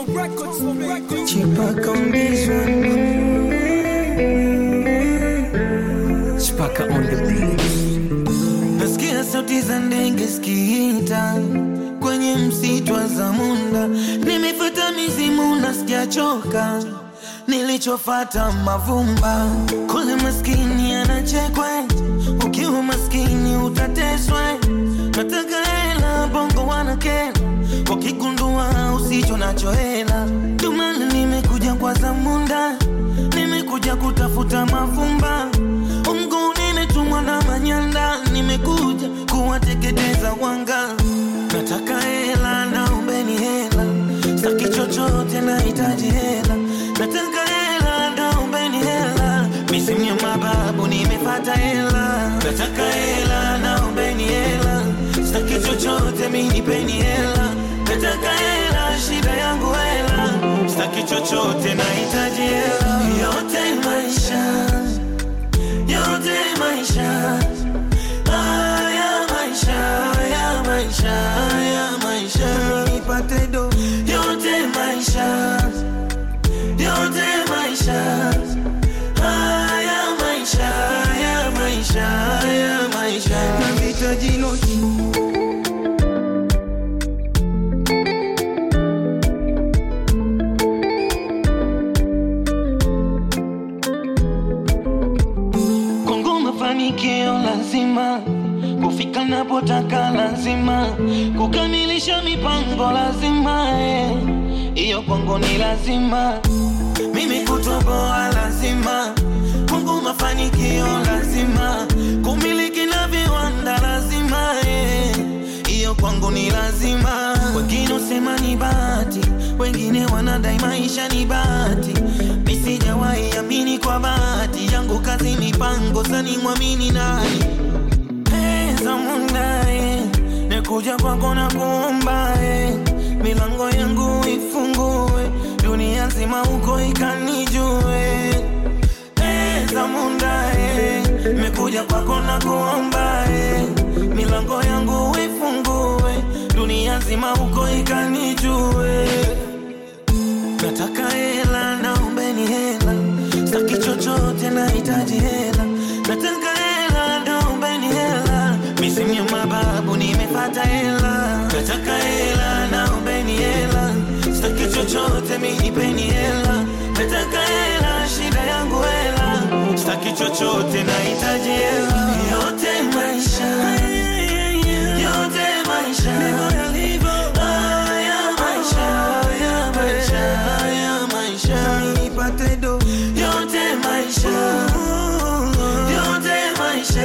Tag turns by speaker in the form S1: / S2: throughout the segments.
S1: Chipaka on this one. Chipaka on the beat.
S2: Nasikia sauti za ndege zikiita kwenye msitu wa Zamunda, nimefuata mizimu, nasikia choka nilichofata mavumba kule, maskini anachekwe, ukiwa maskini utateswe. Nataka hela, bongo wanakela, wakigundua usicho nacho hela. Ndio maana nimekuja kwa Zamunda, nimekuja kutafuta mavumba Mungu nimetumwa na manyanda, nimekuja kuwateketeza wanga. Nataka hela, naombeni hela, sitaki chochote, nahitaji hela. Nataka hela, naombeni hela, misimu ya mababu nimefata hela. Nataka hela, naombeni hela, sitaki chochote, minipeni hela. Nataka hela, shida yangu hela, sitaki chochote, nahitaji hela. Yote maisha yote maisha haya maisha haya maisha haya maisha nipate do yote maisha yote maisha haya maisha haya maisha haya maisha navitaji noti Kongo mafanikio lazima kufika napotaka lazima kukamilisha mipango lazima eh. hiyo kwangu ni lazima mimi kutoboa lazima Kongo mafanikio lazima kumiliki na viwanda lazima eh. hiyo kwangu ni lazima wengine usema ni bahati wengine wanadai maisha ni bahati misijawahi amini kwa bahati yangu kazi mipango sani mwamini nani pesa mundae nekuja kwako na kuomba eh. milango yangu ifungue dunia nzima huko ikanijue pesa mundae mekuja kwako na kuomba eh. milango yangu ifungue dunia nzima huko ikanijue nataka hela naombeni hela staki chochote nahitaji hela nataka hela naombeni hela misimu ya mababu nimefata hela nataka hela naombeni hela staki chochote minipeni hela nataka hela shida yangu hela staki chochote nahitaji hela yote maisha yote maisha haya maisha haya maisha haya maisha nipate do yote maisha yote maisha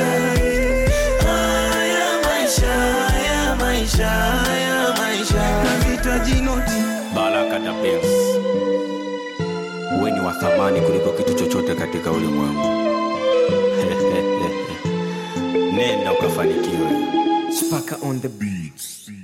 S2: haya maisha haya maisha haya maisha nahitaji noti
S3: Baraka da Benz. Uwe ni wa thamani kuliko kitu chochote katika ulimwengu. Nenda ukafanikiwe.
S1: Chipaka on the beats.